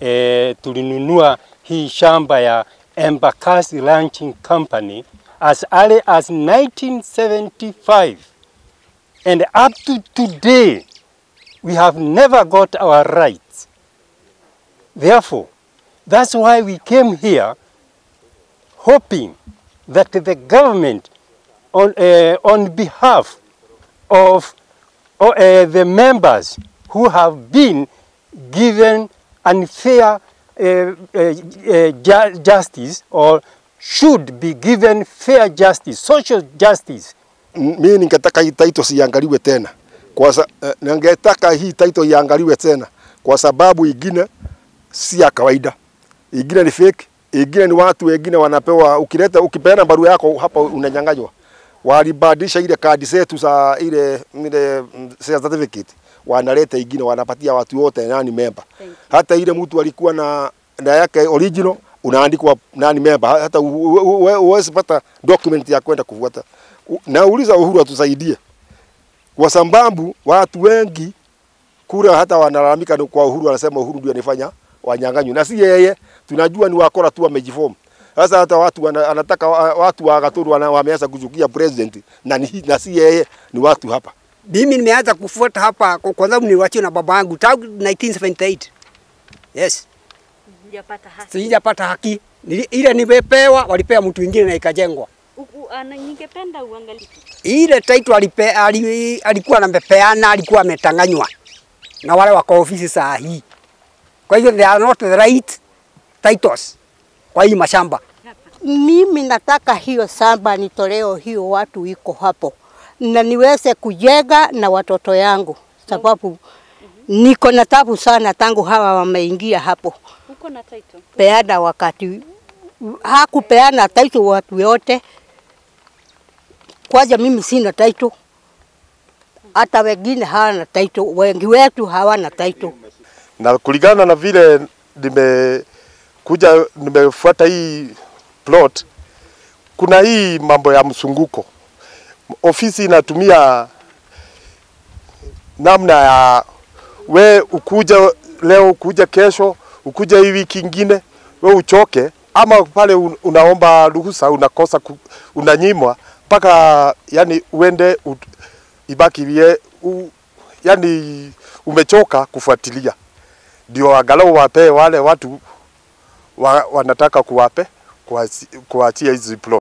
e, tulinunua hii shamba ya Embakasi Ranching Company as early as 1975 and up to today we have never got our rights. Therefore, that's why we came here hoping that the government on, uh, on behalf of uh, the members who have been given unfair uh, uh, ju justice or should be given fair justice, social justice. Mimi ningetaka hii title siangaliwe tena kwa sa, uh, ningetaka hii title iangaliwe tena kwa sababu ingine si ya kawaida, ingine ni fake, ingine ni watu wengine wanapewa, ukileta ukipeana barua yako hapa unanyang'anywa. Walibadilisha ile kadi zetu za ile ile share certificate, wanaleta ingine wanapatia watu wote nani member. Hata ile mtu alikuwa na na yake original unaandikwa nani member, hata uwezi pata document ya kwenda kufuata. Nauliza Uhuru atusaidie, kwa sababu watu wengi kura hata wanalalamika kwa Uhuru, wanasema Uhuru ndio anifanya wanyang'anywe, na si yeye. Tunajua ni wakora tu wamejiform. Sasa hata watu wana, anataka watu wa Gaturu wameanza kuchukia president na, ni, na si yeye, ni watu hapa. Mimi nimeanza kufuata hapa kwa sababu niliwachiwa na baba yangu tangu 1978. Yes. Sijapata haki. Sijapata haki. Nili, ile nimepewa walipea mtu mwingine na ikajengwa. Ningependa uangalie. Ile title alipe, ali, alikuwa anamepeana alikuwa ametanganywa na wale wako ofisi saa hii. Kwa hivyo they are not the right titles kwa hii mashamba. Mimi nataka hiyo shamba nitoleo hiyo watu iko hapo na niweze kujenga na watoto yangu, sababu niko na tabu sana tangu hawa wameingia hapo. Uko na title? Peana wakati hakupeana title watu wote. Kwanza mimi sina title, hata wengine hawana title, wengi wetu hawana title. Na kulingana na vile nimekuja nimefuata hii plot, kuna hii mambo ya msunguko. Ofisi inatumia namna ya we ukuja leo, ukuja kesho, ukuja hii wiki ingine, we uchoke, ama pale unaomba ruhusa unakosa, unanyimwa mpaka yani uende u, ibaki vie, u, yani umechoka kufuatilia, ndio angalau wapee wale watu wa, wanataka kuwape kuachia hizi plot.